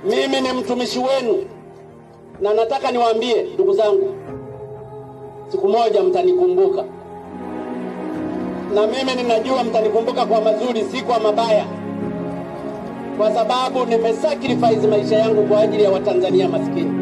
Mimi ni mtumishi wenu, na nataka niwaambie ndugu zangu, siku moja mtanikumbuka, na mimi ninajua mtanikumbuka kwa mazuri, si kwa mabaya, kwa sababu nimesacrifice maisha yangu kwa ajili ya Watanzania maskini.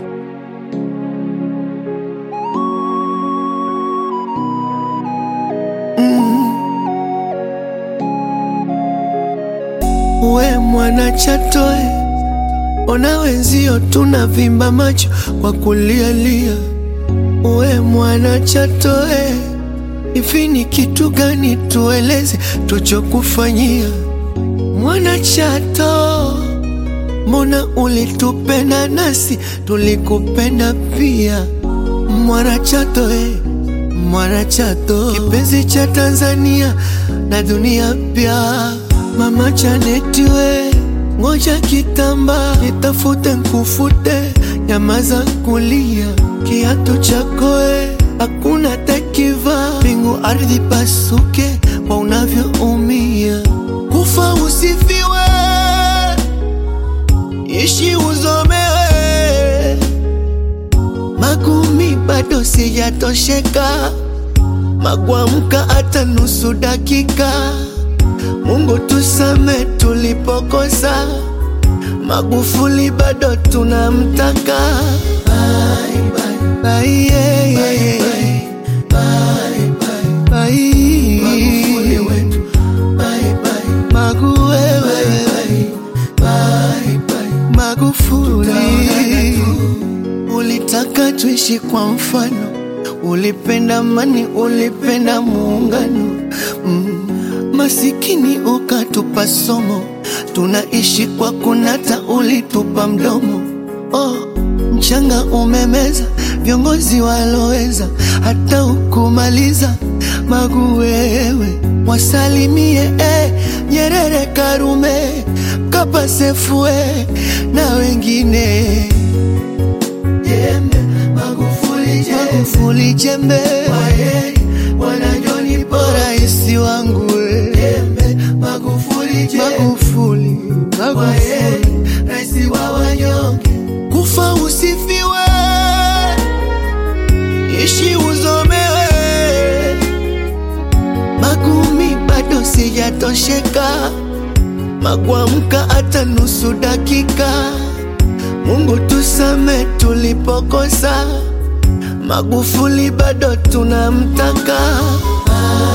We mwana Chatoe, ona wenzio tunavimba macho kwa kulialia. We mwana Chatoe, hivi ni kitu gani tueleze tuchokufanyia? Mwana Chato, mbona ulitupenda nasi tulikupenda pia? Mwana Chato eh, mwana Chato, kipenzi cha Tanzania na dunia pia. Mama Janeti we, ngoja kitamba nitafute nkufute, nyamaza kulia, kiatu chako we, hakuna takiva, mbingu ardhi pasuke kwa unavyoumia, kufa usifiwe, ishi uzomewe, magumi bado sijatosheka, magwamka hata nusu dakika Mungu tusame tulipokosa, Magufuli bado tunamtaka. Bye, bye, bye, yeah, yeah, yeah. Bye, bye, bye. Magufuli wetu. Bye, bye. Magu wewe. Bye, bye. Magufuli ulitaka tuishi kwa mfano, ulipenda amani, ulipenda muungano mm. Masikini ukatupa somo, tunaishi kwa kunata, ulitupa mdomo. Oh, mchanga umemeza viongozi waloweza, hata ukumaliza Magu wewe, wasalimie eh, Nyerere, Karume, Mkapa, Sefue na wengine jembe, Magufuli jembe, Magufuli jembe, waheri wanajoni bora isi wangu we. jembe, Magufuli jembe, Magufuli, Magufuli, raisi wa wanyonge, kufa usifiwe, ishi uzomewe, magumi bado sijatosheka, magwamka hata nusu dakika. Mungu tusame tulipokosa, Magufuli bado tunamtaka.